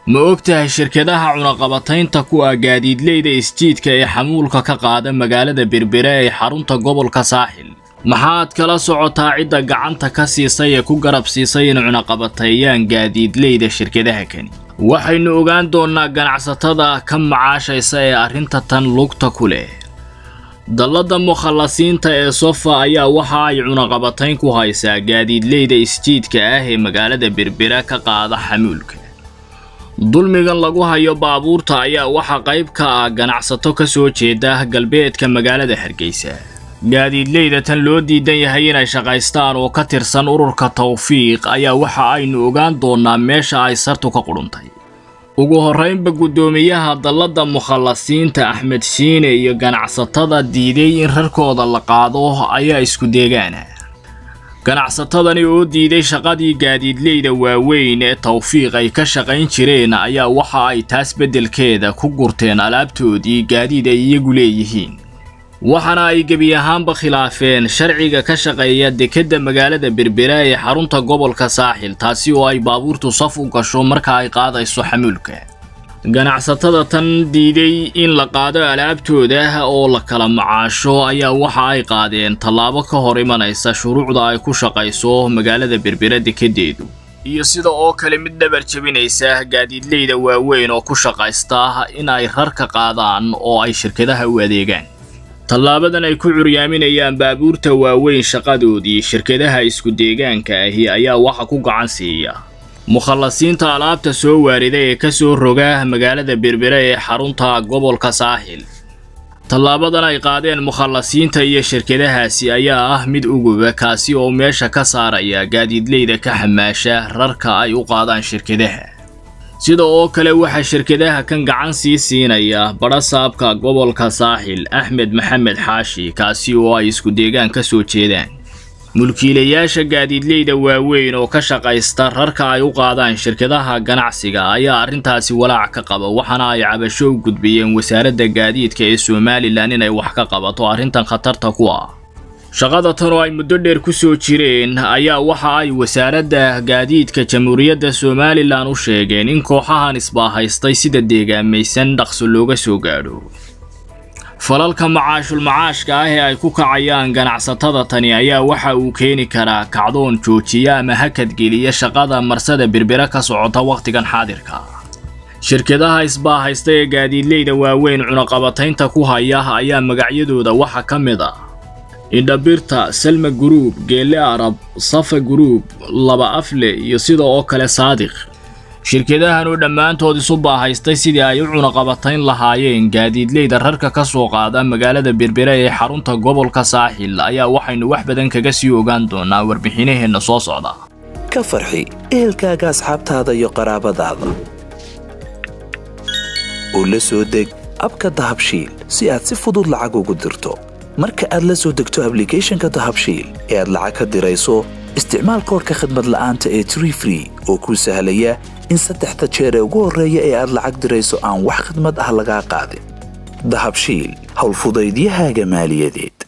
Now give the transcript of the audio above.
ma ogtahay shirkadaha cunaqabataynta ku ah gaadiidleyda isjiidka ee xamuulka ka qaada magaalada berbere ee xarunta gobolka saaxil maxaad kala socotaa cidda gacanta ka siisay ee ku garab siisay in cunaqabateeyaan gaadiidleyda shirkadaha kani waxaynu ogaan doonnaa ganacsatada ka macaashaysa ee arrinta tan lugta ku leh dalladda mukhallasiinta ee sofa ayaa waxa ay cunaqabatayn ku haysaa gaadiidleyda isjiidka ah ee magaalada berbera ka qaada xamuulka dulmigan lagu hayo baabuurta ayaa waxaa qayb ka ah ganacsato ka soo jeeda galbeedka magaalada hargeysa gaadiidleyda tan loo diidan yahay inay shaqaystaan oo ka tirsan ururka tawfiiq ayaa waxa aynu ogaan doonnaa meesha ay sartu ka qudhuntay ugu horraynba guddoomiyaha dalladda mukhallasiinta axmed shiine iyo ganacsatada diiday in rarkooda la qaado ayaa isku deegaana ganacsatadani oo diiday shaqadii gaadiidleyda waaweyn ee tawfiiq ay ka shaqayn jireen ayaa waxa ay taas beddelkeeda ku gurteen alaabtoodii gaadiid ay iyagu leeyihiin waxaana ay gebi ahaanba khilaafeen sharciga ka shaqeeya dekedda magaalada berbera ee xarunta gobolka saaxil taasi oo ay baabuurtu saf u gasho marka ay qaadayso xamuulka ganacsatada tan diiday in la qaado alaabtooda oo la kala macaasho ayaa waxa ay qaadeen tallaabo ka hor imanaysa shuruucda ay ku shaqayso magaalada berbera dekedeedu iyo sida oo kale mid dhabar jebinaysa gaadiidleyda waaweyn oo ku shaqaysta in ay rarka qaadaan oo ay shirkadaha u adeegaan tallaabadan ay ku curyaaminayaan baabuurta waaweyn shaqadoodii shirkadaha isku deegaanka ahi ayaa waxa ku gacan siiya mukhallasiinta alaabta soo waarida ee ka soo roga magaalada berbere ee xarunta gobolka saaxil tallaabadan ay qaadeen mukhallasiinta iyo shirkadahaasi ayaa ah mid uguba kaasi oo meesha ka saaraya gaadiidleyda ka xamaasha rarka ay u qaadaan shirkadaha sida oo kale waxaa shirkadaha kan gacan sii siinaya badhasaabka gobolka saaxil axmed maxamed xaashi kaasi oo ay isku deegaan ka soo jeedaan mulkiilayaasha gaadiidleyda waaweyn oo ka shaqaysta rarka ay u qaadaan shirkadaha ganacsiga ayaa arrintaasi walaac ka qaba waxaana ay cabasho u gudbiyeen wasaaradda gaadiidka ee somalilan inay wax ka qabato arrintan khatarta ku ah shaqada tan oo ay muddo dheer ku soo jireen ayaa waxa ay wasaaradda gaadiidka jamhuuriyadda somalilan u sheegeen in kooxahan isbaahaystay sida deegaamaysan dhaqso looga soo gaadho falalka macaashul macaashka ah ee ay ku kacayaan ganacsatada tani ayaa waxa uu keeni karaa kacdoon joojiya ama hakadgeliya shaqada marsada berbera ka socota wakhtigan xaadirka shirkadaha isbaahaysta ee gaadiidleyda waaweyn cunaqabataynta ku haya ayaa magacyadooda waxa ka mid ah indhabirta salma guruub geelle arab safa guruub laba afle iyo sida oo kale saadiq shirkadahan oo dhammaantood isu baahaystay sidii ay u cunaqabatayn lahaayeen gaadiidleyda rarka ka soo qaada magaalada berbera ee xarunta gobolka saaxil ayaa waxaynu wax badan kaga sii ogaan doonaa warbixinaheenna soo socda ka farxi ehelkaaga asxaabtaada iyo qaraabadaada oo la soo deg abka dahabshiil si aad si fudud lacag ugu dirto marka aad la soo degto ablicathonka dahabshiil ee aad lacag ka dirayso isticmaal koorka khadmad la'aanta ee tree free oo kuu sahlaya in saddexda jeer ee ugu horreeya ee aad lacag dirayso aan wax khidmad ah lagaa qaadin dahabshiil howlfudaydiyahaaga maaliyadeed